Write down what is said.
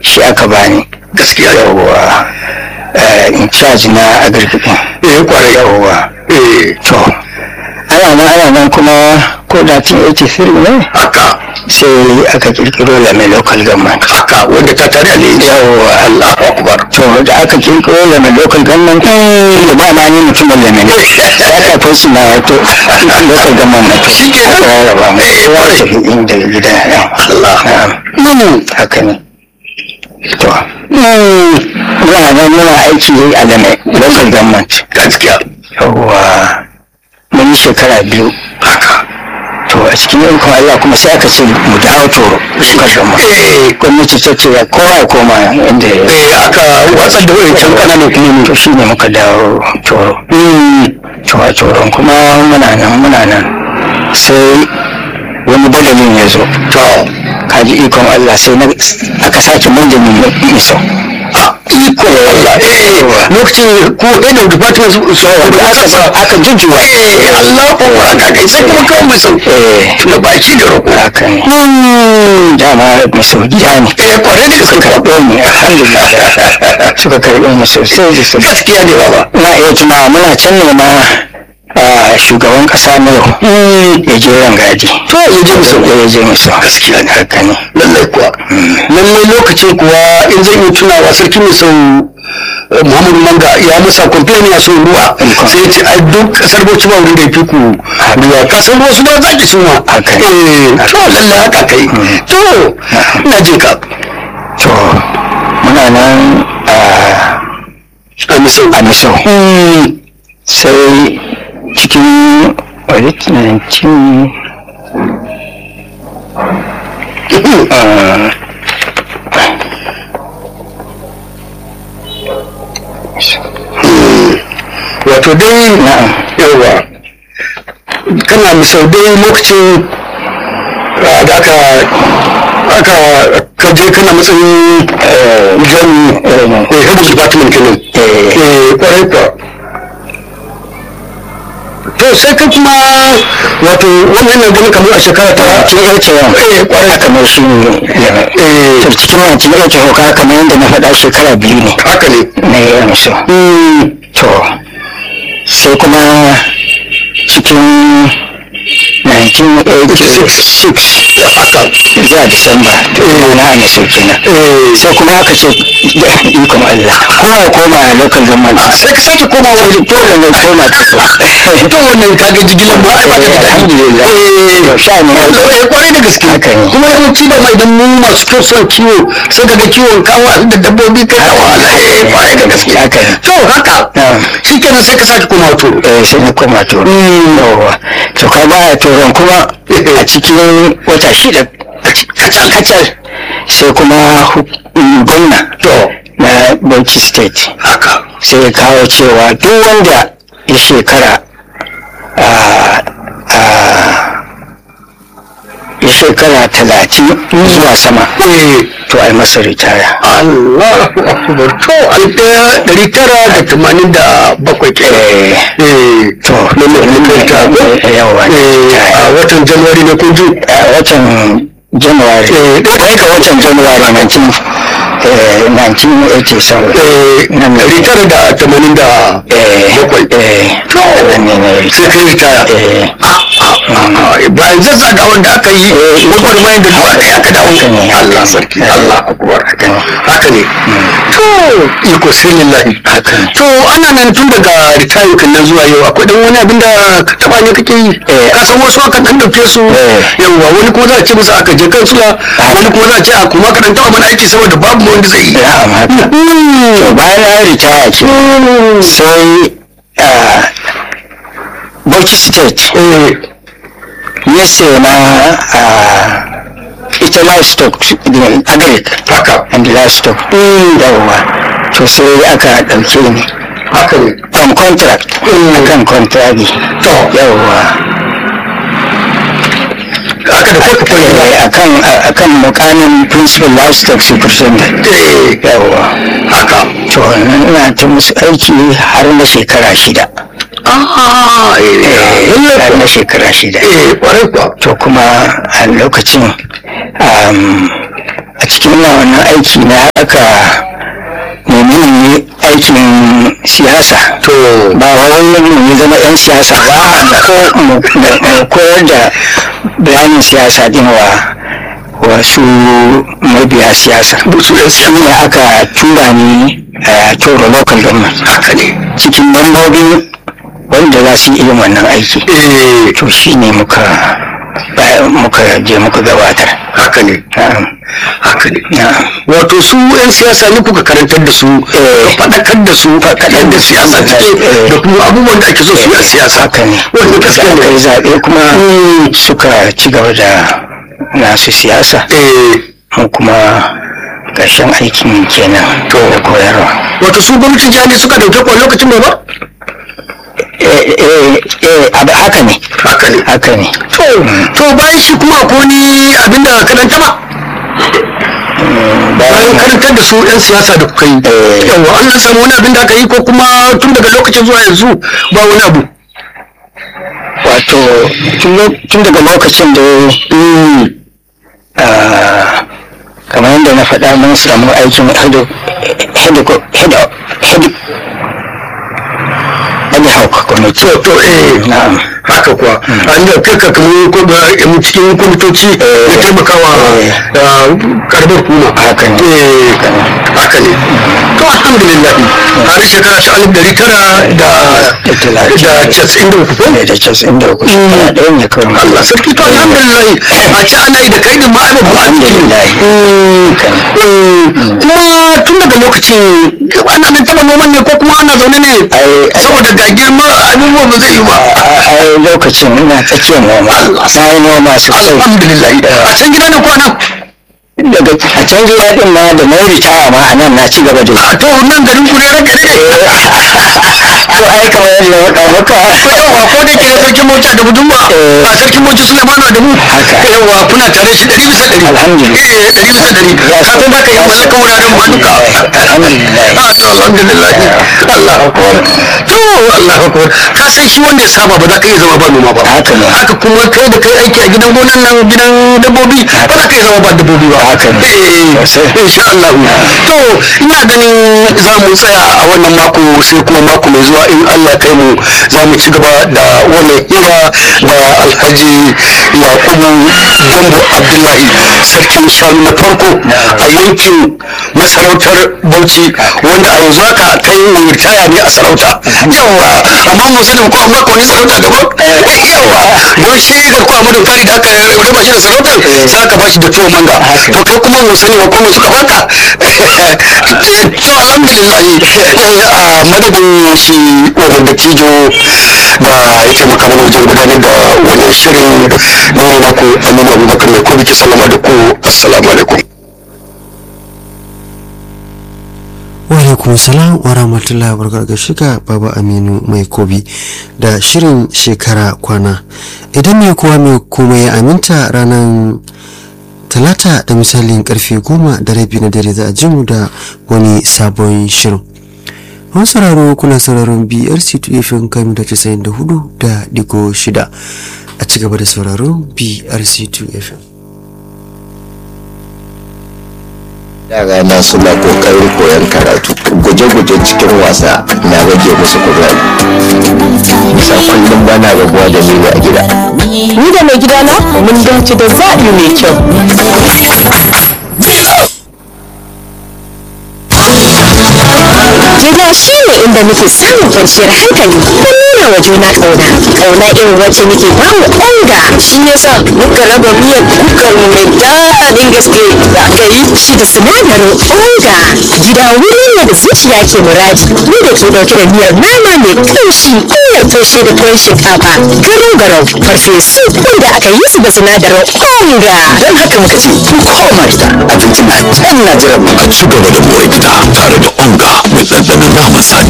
shi aka bani gaskiya yawwa eh, in charge na agriculture eh kwarai yawwa eh to ana nan ana nan kuma ko da 1983 ne haka sai aka kirkiro lame local government haka wanda ta tare ne yawwa Allahu akbar to da aka kirkiro lame local government da ba ma ni mutumin lame ne aka fi su na to local government na to Shi kenan. aka rarraba mu Eh, kowa kwarai. tafi inda gida Allah. na'am haka ne to mm, muna nan muna aiki a lame local government gaskiya yawwa mun yi shekara biyu haka to a cikin yankun Allah kuma sai aka ce mu dawo toro suka gama eh gwamnati ta ce kowa ya koma inda ya eh aka watsar da wayancan kananan kuma to shi ne muka dawo toro to a toron kuma muna nan muna nan sai wani badalin ya zo to kaji ikon Allah sai na aka sake manja miso a iko Allah eh lokacin ko head of department su su da aka sa aka jujjuwa eh Allah ko aka kai sai kuma kawo mai sau eh tuna baki da roƙo haka ne dama miso gida ne eh kwarai da gaske suka karɓo mu alhamdulillah suka karɓo mu sosai da sosai gaskiya ne baba na iya tuna muna can ne ma a shugaban kasa na yau ya je rangadi to ya je musu ya je musu gaskiya ne haka ne lallai kuwa lallai lokacin kuwa in zan yi tunawa sarki mai sau muhammadu manga ya masa complain ya so ruwa sai ya ce ai duk kasar bauchi ba wurin da ya fi ku ruwa kasar wasu ba za ki suma Haka ne. eh to lallai haka kai to ina jin ka to muna nan a a misau a misau sai cikin wani 19 wato dai na'am yawa kana misau dai lokacin ah, da aka aka kaje kana matsayin jami eh head of department kenan Eh. eh kwarai kuwa to sai ka kuma wato wannan yana ganin kamar a shekara ta cikin yarce yau eh kwarai kamar shi ne eh to cikin yancin yarce hauka kamar yadda na faɗa shekara biyu ne haka ne na yi miso to sai kuma cikin 1986 da haka zuwa disamba to ina na ana so kenan eh sai kuma aka ce da ikon Allah kowa ya koma a local government sai ka sake koma wani dole ne koma ta to wannan kaga jigilar ba ai ba ta da daɗi alhamdulillah eh sha ne eh kwarai da gaske haka ne kuma yawanci da mai idan mu masu kyau son kiwo sai ka ga kiwon kawo da dabbobi kai kawo eh kwarai da gaske haka ne to haka Na'am. shi kenan sai ka sake koma to eh sai na koma to yawa to ka baya turon kuma a cikin wata shida kacal kacal sai kuma hu- mm, gwamna to na Bauchi state haka sai ya kawo cewa duk wanda ya shekara a a ya shekara talatin zuwa sama eh to ai masa ritaya Allahu akbar to alif ɗaya ɗari tara da tamanin da bakwai kenan eh eh to lalle ta eh, yawa eh a watan januwari ne kun ji a watan january Eh, ɗaya ga watan january 19 eh, 1987 eh nan da ɗari tara da tamanin da eh bakwai eh to nan ne ne sai ka yi ritaya eh bayan zazzaga wanda aka yi gwagwarmayar da duwa ɗaya aka dawo Haka ne. Allah sarki Allah akbar haka ne haka ne to iko sai lillahi haka ne to ana nan tun daga ritayin kan nan zuwa yau akwai dan wani abin da ka taba ne kake yi Eh. ka san wasu aka kan dauke su Eh. yawa wani kuma za a ce musu aka je kansula wani kuma za a ce a kuma ka dan taba mana aiki saboda babu wanda zai yi na'am haka to bayan na ritaya ke sai ah, Bauchi state eh ya sai na ah, ita livestock din agric haka and livestock yawwa to sai aka ɗauke ni haka ne on contract akan contract to yawwa haka da kuka fara eh, akan akan mukamin principal livestock superintendent eh yawwa haka to ina ta musu aiki har na shekara shida ah eh har na shekara shida eh kwarai kuwa to kuma a lokacin um, a cikin wannan aiki na aka nemi ne aikin siyasa to ba wai mu zama 'yan siyasa ba ko mu koyar da bayanin siyasa din wa wasu mabiya siyasa shi ne aka tura ni a toro local government haka ne cikin mambobin wanda za su yi irin wannan aiki eh to shi ne muka bayan muka je muka gabatar haka ne na'am haka ne na'am wato su 'yan siyasa ne kuka karantar da su ka faɗakar da su faɗakar da siyasa take da kuma abubuwan da ake so su yi a siyasa haka ne wanda da gaskiya aka yi ne zaɓe kuma suka ci gaba da nasu siyasa eh mu kuma ƙarshen aikin kenan to da koyarwa wato su gwamnatin jihar ne suka dauke kwa lokacin ba ba eh eh eh abu haka ne haka ne haka ne to to bayan shi kuma ko ni abinda karanta ba bayan karantar da su 'yan siyasa da kuka yi Eh. yawa an samu wani abin da aka yi ko kuma tun daga lokacin zuwa yanzu ba wani abu wato tun lo- tun daga lokacin da ah, kamar yadda na faɗa mun samu aikin head head head head anyhow committee to to eh na'am haka kuwa an da kai ka kamar ko ba mu cikin kwamitoci na taimakawa Eh. da karbar kuma Haka ne. eh haka ne to alhamdulillah har shekara ta alif dari tara da Da talatin. da casa'in da uku ko ne da casin da uku shekara ɗaya ne kawai Allah sarki to alhamdulillah a ci ana yi da kai din ma ai babban alhamdulillah kan kuma tun daga lokacin ana nan taba noman ne ko kuma ana zaune ne Ai- ai- saboda ga girma abubuwa ba zai yi ba a lokacin ina tsakiyar noma na yi noma sosai alhamdulillah a can gida ne ko nan daga a can gida din ma da na ritaya ma a nan na ci gaba da a to nan garin ku ne ranka ne to ai kamar yadda na faɗa maka yawa ko da ke sarkin mota da budurwa Eh. a sarkin mota Sulemanu da mu Haka. yawa kuna tare shi ɗari bisa ɗari Alhamdulillah. eh ɗari bisa ɗari ka san za ka yi mallaka wuraren ma duka alhamdulillah Ah, to alhamdulillah Allah akbar to Allah akbar ka san shi wanda ya saba ba za ka iya zama ba noma ba Haka ne. haka kuma kai da kai aiki a gidan gonan nan gidan dabbobi ba za ka iya zama ba dabbobi ba Haka ne. eh Sosai. insha Allah to ina ganin za mu tsaya a wannan mako sai kuma mako mai zuwa in Allah kai mu za mu ci gaba da wannan hira da Alhaji Yakubu Gambo Abdullahi sarkin shanu na farko a yankin masarautar Bauchi wanda a yanzu haka kai mai ritaya ne a sarauta yawa amma mun sani ko amma ko ni sarauta daban yawa don shi garkuwa Amadu Kari da aka raba shi da sarautar za ka ba shi da tuwo manga to kai kuma mun sani wa kuma suka baka to alhamdulillah a madadin shi wannan da tijo da ya taimaka mana wajen gudanar da wannan shirin na yi naku aminu abubakar mai kuma ke sallama da ku assalamu alaikum Walaikum salam wa rahmatullahi wa barakatuh shiga Baba Aminu mai kobi da shirin shekara kwana. Idan mai kowa mai kuma ya aminta ranar talata da misalin karfe goma da rabi na dare za a ji mu da wani sabon shirin. Wani sauraro kuna sauraron BRC 2 FM kan da 94 da digo shida a ci gaba da sauraron BRC 2 FM. yara na suna kokarin koyon karatu guje-guje cikin wasa na rage musu kuzari bisa kullum bana rabuwa da ni a gida Ni da mai gidana mun dace da zaɓi mai kyau. Gida shi ne inda muke samun kwanciyar hankali da nuna wa juna ƙauna. Ƙauna irin wacce muke ba mu onga. Shi yasa muka raba miyar kukar mu mai daɗin gaske da aka yi shi da sinadarin onga. Gida wuri ne da zuciya ke muradi. Mu da ke ɗauke da miyar nama mai ƙamshi miyar toshe da tuwon shinkafa. Garau-garau farfesu wanda aka yi su da sinadarin onga. don haka muka ce ku koma gida abinci na can na jiran mu a ci gaba da more gida tare da onga mai ɗanɗanon naman saniya